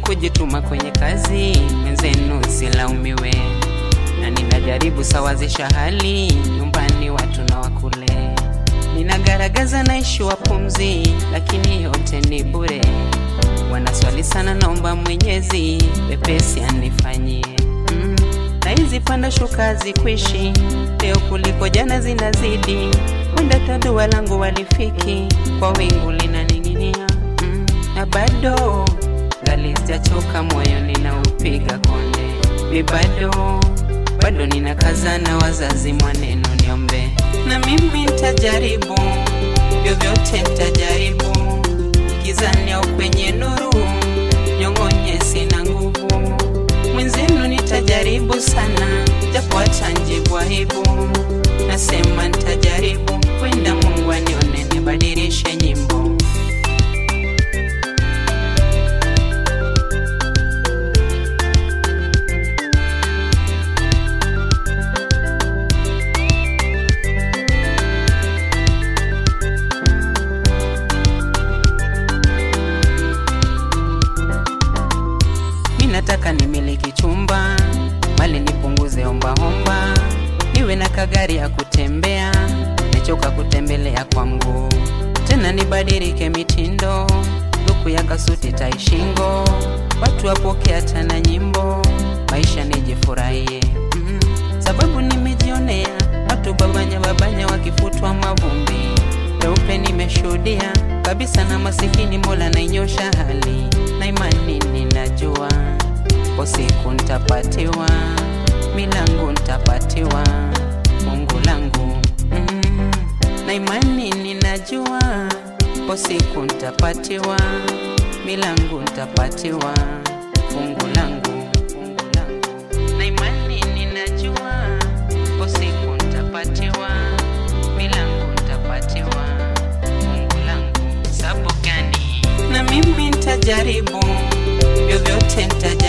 kujituma kwenye kazi, mwenzenu silaumiwe, na ninajaribu sawazisha hali nyumbani, watu na wakule. Ninagaragaza naishi wa pumzi, lakini yote ni bure. Wanaswali sana, naomba Mwenyezi wepesi anifanyie mm. Na hizi panda shuka zikwishi leo kuliko jana zinazidi, wenda tadua langu walifiki kwa wingu linaning'inia mm. Na bado ngali sijachoka, moyo ninaupiga konde, mi bado bado ninakaza na wazazi mwaneno niombe, na mimi nitajaribu vyovyote, nitajaribu gizani au kwenye nuru, nyong'onye sina nguvu, mwenzenu nitajaribu sana, japo hata njibu aibu, nasema nitajaribu, kwenda Mungu anione, nibadilishe nyimbo. Mi nataka nimiliki chumba, mali nipunguze ombaomba, niwe na kagari ya kutembea, nichoka kutembelea kwa mguu, tena nibadilike mitindo, luku ya kasuti taishingo, watu wapoke hata na nyimbo, maisha nijifurahie mm. Sababu nimejionea watu babanya babanya wakifutwa mavumbi, peupe nimeshuhudia kabisa, na masikini Mola nainyosha hali na imani ninajua kwa siku ntapatiwa, milangu ntapatiwa, fungu langu mm. na imani ninajua kwa siku ntapatiwa, milangu ntapatiwa, fungu langu, fungu langu. na imani ninajua kwa siku ntapatiwa, milangu ntapatiwa, fungu langu. Sababu gani? Na mimi nitajaribu vyovyote, nitajaribu